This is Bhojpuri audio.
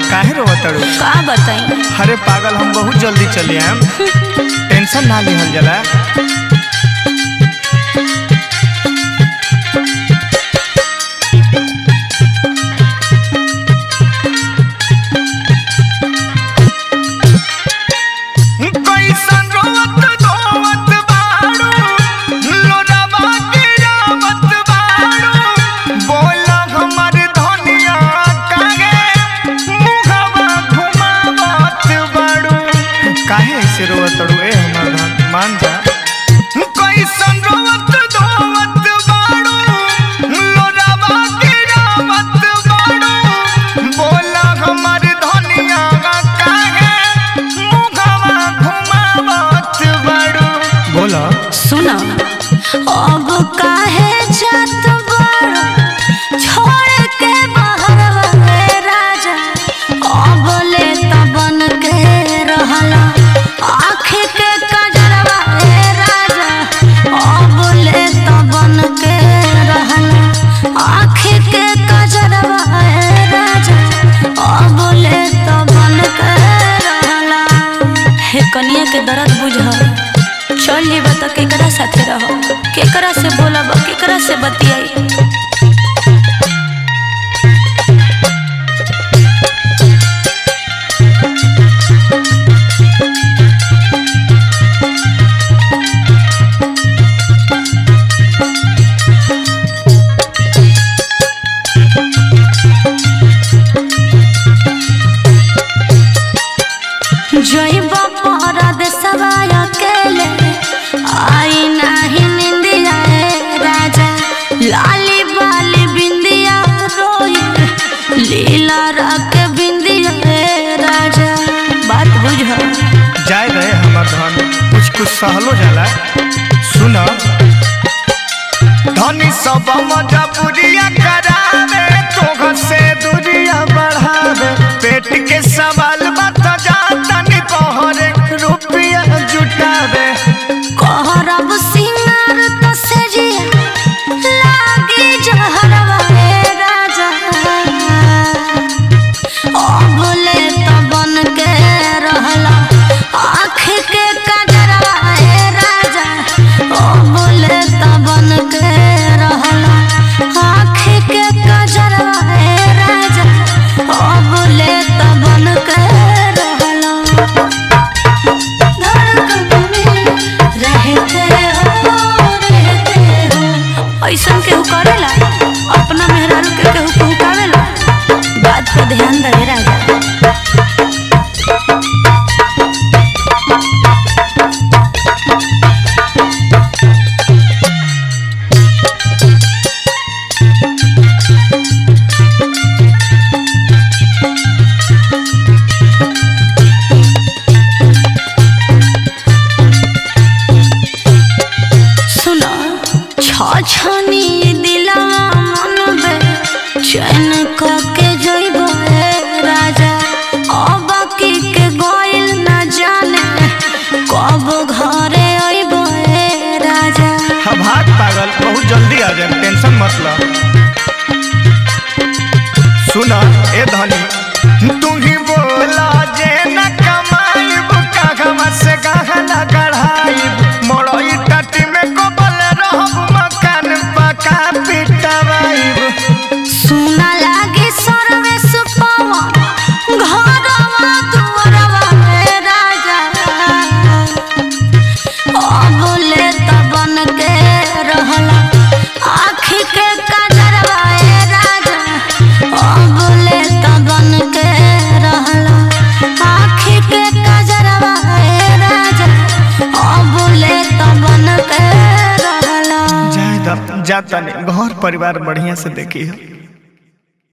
काहे रोवतड़ू का बताई अरे पागल हम बहुत जल्दी चले आएम टेंशन ना लिहल जला कैसन रोवत धोवत बाड़ू, लोरावा गिरावत बाड़ू। बोला हमर धनिया काहे मुहवा घुमावत बाड़ू। काहे ऐसे रोवत अड़ू ए हमर धन मान जा कैसन रोवत धोवत बाड़ू, लोरावा गिरावत बाड़ू। बोला हमर धनिया काहे मुहवा घुमावत बाड़ू। बोला सुना अब काहे जात बाड़ो छोड़ के बाहर वाले राजा अब ले तबन के रहला आँख के कजरवा ए राजा अब ले तबन के रहला आँख के कजरवा ए राजा अब ले तबन के रहला हे कनिया के दर्द बुझ चल जेबा त केकरा साथे रह केकरा से बोलब केकरा से बतियाई जइब परद सवाय अकेले आई नाही निंदिया ए राजा लाली बाली बिंदिया रोई लीला रख बिंदिया ए राजा बात बुझ जाए रहे हमर धन कुछ कुछ सहलो जाला सुन धनी सब मजबूरिया करावे तोह से दूरिया बढ़ावे पेट के सवाल बत जाता नि पहरे रुपया जुटावे कहरब सिंगार त सेजिया लागी जहरवा ए राजा अबले त बन के रहला आँख के कजरवा ए राजा अबले त बन के रहला आँख के कजरवा ए राजा अबले त बन के रहला धड़कन में रहते हो रहते हो ऐसन केहू करेला अपना मेहरारू के केहू पहुँचावेला बात पे ध्यान दे राजा सुनो छछनी दिलवा मन बे चैन क के जइबो ए राजा अब की के गोइल न जाने कब घरे अइबो ए राजा हम भाग पागल बहुत जल्दी आ जाए टेंशन मत लो सुन ए धनी तू ही बोला जे न कमाईब कागवा से गहना गढ़ाईब मोड़ई टटी में कोबल रहब मकान पका पिटवाईब सुना लागे सरवे सुपवा घरवा दुआरवा ए राजा अबले त बन के रहला आँख के कजरवा ए राजा अबले त बन के रहला आँख के कजरवा ए राजा अबले त बन के रहला जाए द जाता नहीं घर परिवार बढ़िया से देखी है